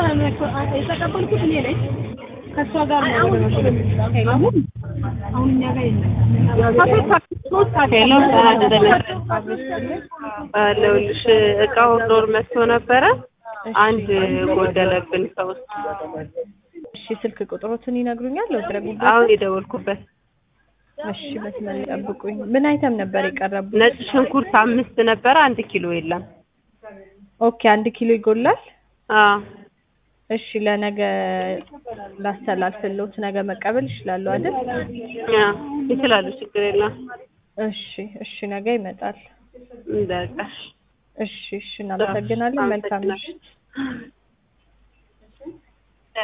የተቀበልኩት እኔ ነኝ። ከእሷ ጋር ነው ወደ መሽረብ ሄሎ አሁን እኛ ጋር የለም። ሄሎ አለሁልሽ። እቃው ዶር መጥቶ ነበረ። አንድ ጎደለብን ከውስጥ። እሺ ስልክ ቁጥሮትን ይነግሩኛል? ወድረጉበት። አሁን የደወልኩበት እሺ መስመር ጠብቁኝ። ምን አይተም ነበር የቀረቡት? ነጭ ሽንኩርት አምስት ነበረ፣ አንድ ኪሎ የለም። ኦኬ አንድ ኪሎ ይጎላል። አዎ እሺ ለነገ ላስተላልፍልዎት፣ ነገ መቀበል ይችላሉ አይደል? አዎ ይችላሉ፣ ችግር የለም። እሺ እሺ ነገ ይመጣል። በቃ እሺ እሺ እናመሰግናለን። መልካም ምሽት።